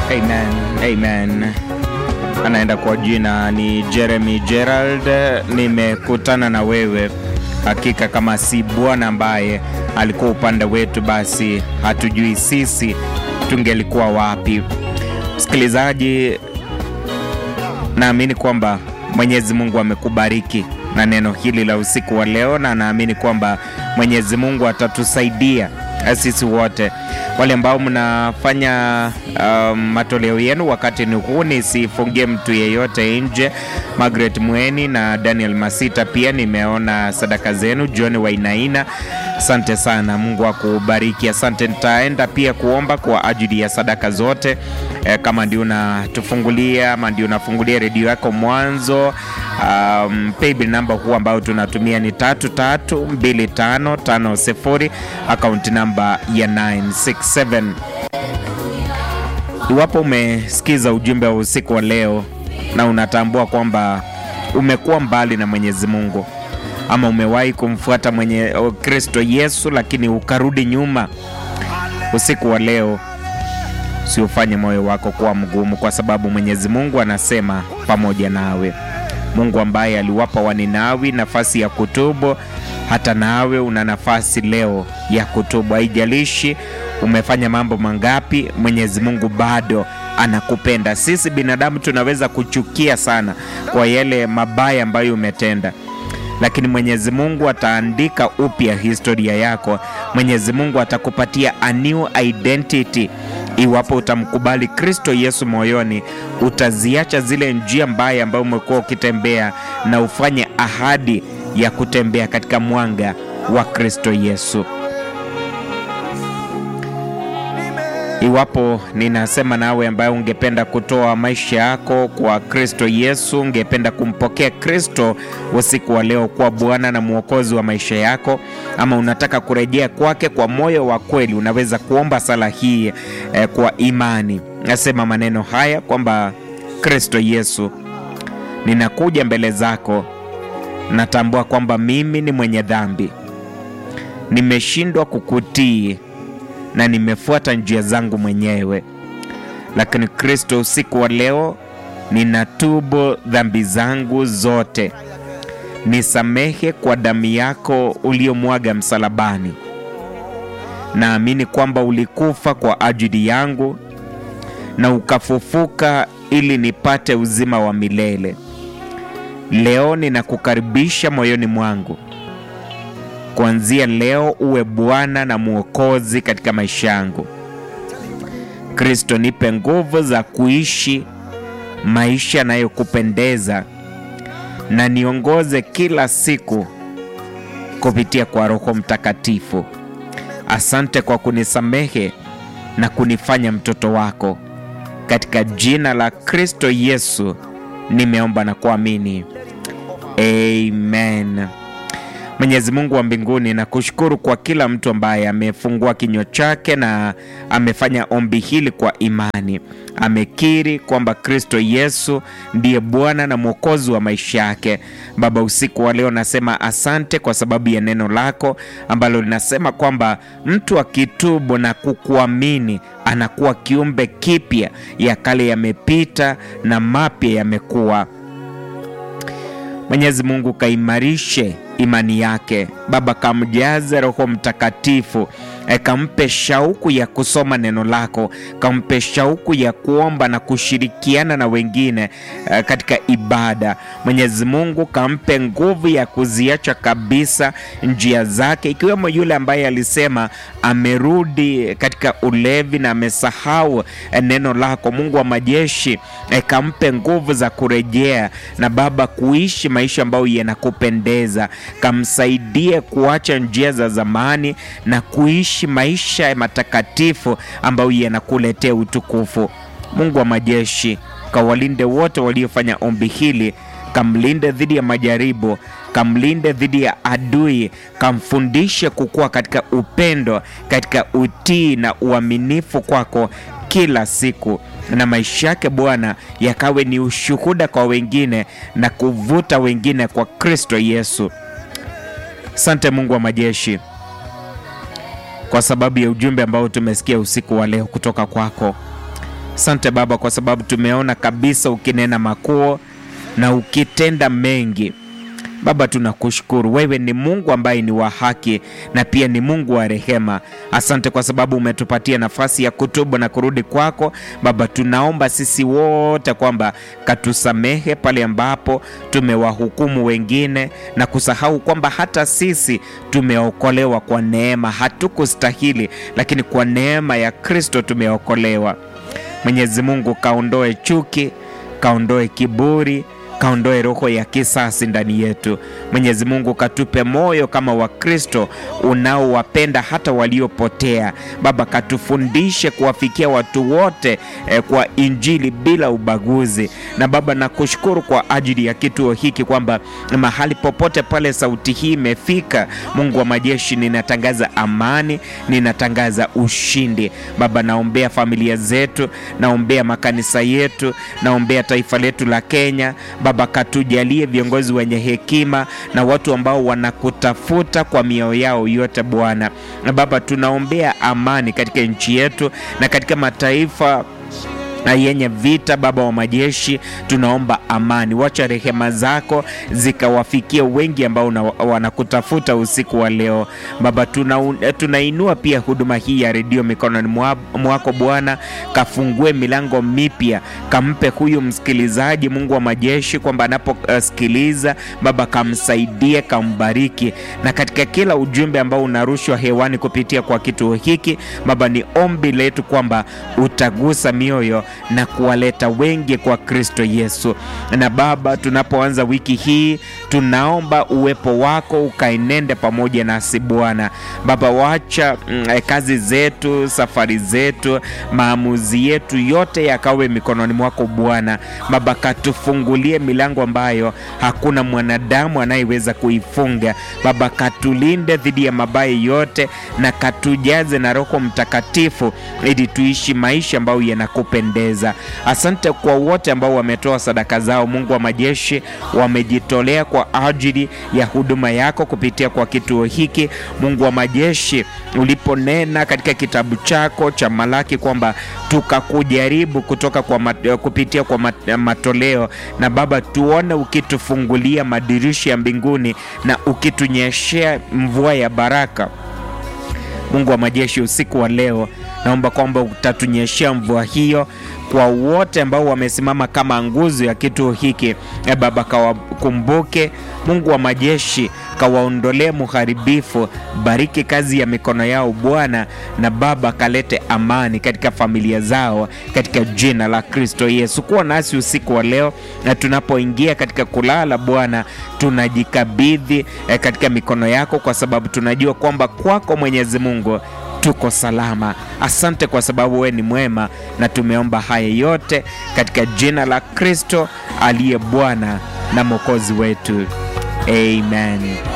Amen, amen. Anaenda kwa jina ni Jeremy Gerald. Nimekutana na wewe, hakika kama si Bwana ambaye alikuwa upande wetu, basi hatujui sisi tungelikuwa wapi. Msikilizaji, naamini kwamba Mwenyezi Mungu amekubariki na neno hili la usiku wa leo, na naamini kwamba Mwenyezi Mungu atatusaidia sisi wote wale ambao mnafanya um, matoleo yenu wakati ni huu, nisifungie mtu yeyote nje. Margaret Mweni na Daniel Masita pia nimeona sadaka zenu. John Wainaina, asante sana, Mungu akubariki. Asante. Nitaenda pia kuomba kwa ajili ya sadaka zote e, kama ndio unatufungulia ama ndio unafungulia redio yako mwanzo. Um, paybill namba huu ambao tunatumia ni tatu tatu mbili tano tano sifuri akaunti namba ya 967. Iwapo umesikiza ujumbe wa usiku wa leo na unatambua kwamba umekuwa mbali na Mwenyezi Mungu ama umewahi kumfuata mwenye Kristo Yesu lakini ukarudi nyuma, usiku wa leo usiufanye moyo wako kuwa mgumu, kwa sababu Mwenyezi Mungu anasema pamoja nawe. Mungu ambaye aliwapa Waninawi nafasi ya kutubu, hata nawe una nafasi leo ya kutubu. Haijalishi umefanya mambo mangapi, Mwenyezi Mungu bado anakupenda. Sisi binadamu tunaweza kuchukia sana kwa yale mabaya ambayo umetenda, lakini Mwenyezi Mungu ataandika upya historia yako. Mwenyezi Mungu atakupatia a new identity iwapo utamkubali Kristo Yesu moyoni, utaziacha zile njia mbaya ambayo umekuwa ukitembea na ufanye ahadi ya kutembea katika mwanga wa Kristo Yesu. Iwapo ninasema nawe ambaye ungependa kutoa maisha yako kwa Kristo Yesu, ungependa kumpokea Kristo usiku wa leo kuwa Bwana na Mwokozi wa maisha yako, ama unataka kurejea kwake kwa moyo wa kweli, unaweza kuomba sala hii eh, kwa imani. Nasema maneno haya kwamba Kristo Yesu, ninakuja mbele zako, natambua kwamba mimi ni mwenye dhambi, nimeshindwa kukutii na nimefuata njia zangu mwenyewe, lakini Kristo, usiku wa leo ninatubu dhambi zangu zote, nisamehe kwa damu yako uliyomwaga msalabani. Naamini kwamba ulikufa kwa ajili yangu na ukafufuka ili nipate uzima wa milele. Leo ninakukaribisha moyoni mwangu Kuanzia leo uwe Bwana na Mwokozi katika maisha yangu. Kristo, nipe nguvu za kuishi maisha yanayokupendeza na niongoze kila siku kupitia kwa Roho Mtakatifu. Asante kwa kunisamehe na kunifanya mtoto wako. Katika jina la Kristo Yesu nimeomba na kuamini, amen. Mwenyezi Mungu wa mbinguni, nakushukuru kwa kila mtu ambaye amefungua kinywa chake na amefanya ombi hili kwa imani. Amekiri kwamba Kristo Yesu ndiye Bwana na Mwokozi wa maisha yake. Baba, usiku wa leo nasema asante kwa sababu ya neno lako ambalo linasema kwamba mtu akitubu na kukuamini anakuwa kiumbe kipya, ya kale yamepita na mapya yamekuwa. Mwenyezi Mungu kaimarishe imani yake Baba, kamjaze Roho Mtakatifu, e, kampe shauku ya kusoma neno lako, kampe shauku ya kuomba na kushirikiana na wengine e, katika ibada. Mwenyezi Mungu kampe nguvu ya kuziacha kabisa njia zake, ikiwemo yule ambaye alisema amerudi katika ulevi na amesahau e, neno lako. Mungu wa majeshi e, kampe nguvu za kurejea na Baba kuishi maisha ambayo yanakupendeza kamsaidie kuacha njia za zamani na kuishi maisha matakatifu ambayo yanakuletea utukufu. Mungu wa majeshi, kawalinde wote waliofanya ombi hili, kamlinde dhidi ya majaribu, kamlinde dhidi ya adui, kamfundishe kukua katika upendo, katika utii na uaminifu kwako kila siku na maisha yake Bwana yakawe ni ushuhuda kwa wengine na kuvuta wengine kwa Kristo Yesu. Sante Mungu wa majeshi kwa sababu ya ujumbe ambao tumesikia usiku wa leo kutoka kwako. Asante Baba kwa sababu tumeona kabisa ukinena makuu na ukitenda mengi. Baba, tunakushukuru. Wewe ni Mungu ambaye ni wa haki na pia ni Mungu wa rehema. Asante kwa sababu umetupatia nafasi ya kutubu na kurudi kwako. Baba, tunaomba sisi wote kwamba katusamehe pale ambapo tumewahukumu wengine na kusahau kwamba hata sisi tumeokolewa kwa neema. Hatukustahili, lakini kwa neema ya Kristo tumeokolewa. Mwenyezi Mungu, kaondoe chuki, kaondoe kiburi kaondoe roho ya kisasi ndani yetu. Mwenyezi Mungu, katupe moyo kama Wakristo unaowapenda hata waliopotea. Baba, katufundishe kuwafikia watu wote eh, kwa Injili bila ubaguzi. Na Baba, nakushukuru kwa ajili ya kituo hiki kwamba mahali popote pale sauti hii imefika, Mungu wa majeshi, ninatangaza amani, ninatangaza ushindi. Baba, naombea familia zetu, naombea makanisa yetu, naombea taifa letu la Kenya. Baba, katujalie viongozi wenye hekima na watu ambao wanakutafuta kwa mioyo yao yote Bwana. Na Baba, tunaombea amani katika nchi yetu na katika mataifa na yenye vita. Baba wa majeshi, tunaomba amani, wacha rehema zako zikawafikia wengi ambao wanakutafuta usiku wa leo. Baba, tunainua tuna pia huduma hii ya redio mikononi mwako Bwana, kafungue milango mipya, kampe huyu msikilizaji, Mungu wa majeshi, kwamba anaposikiliza uh, Baba kamsaidie, kambariki, na katika kila ujumbe ambao unarushwa hewani kupitia kwa kituo hiki Baba, ni ombi letu kwamba utagusa mioyo na kuwaleta wengi kwa Kristo Yesu. Na Baba, tunapoanza wiki hii, tunaomba uwepo wako ukaenende pamoja nasi Bwana. Baba, wacha mm, kazi zetu, safari zetu, maamuzi yetu yote yakawe mikononi mwako Bwana. Baba, katufungulie milango ambayo hakuna mwanadamu anayeweza kuifunga. Baba, katulinde dhidi ya mabaya yote na katujaze na Roho Mtakatifu ili tuishi maisha ambayo yanakupendeza. Asante kwa wote ambao wametoa sadaka zao, Mungu wa majeshi, wamejitolea kwa ajili ya huduma yako kupitia kwa kituo hiki. Mungu wa majeshi, uliponena katika kitabu chako cha Malaki kwamba tukakujaribu kutoka kwa mat, kupitia kwa mat, matoleo na Baba, tuone ukitufungulia madirisha ya mbinguni na ukitunyeshea mvua ya baraka. Mungu wa majeshi, usiku wa leo naomba kwamba utatunyeshea mvua hiyo kwa wote ambao wamesimama kama nguzo ya kituo hiki. E Baba, kawakumbuke. Mungu wa majeshi, kawaondolee muharibifu. Bariki kazi ya mikono yao Bwana, na Baba kalete amani katika familia zao, katika jina la Kristo Yesu. Kuwa nasi usiku wa leo, na tunapoingia katika kulala Bwana, tunajikabidhi e, katika mikono yako, kwa sababu tunajua kwamba kwako Mwenyezi Mungu tuko salama. Asante kwa sababu wewe ni mwema, na tumeomba haya yote katika jina la Kristo aliye Bwana na Mwokozi wetu, amen.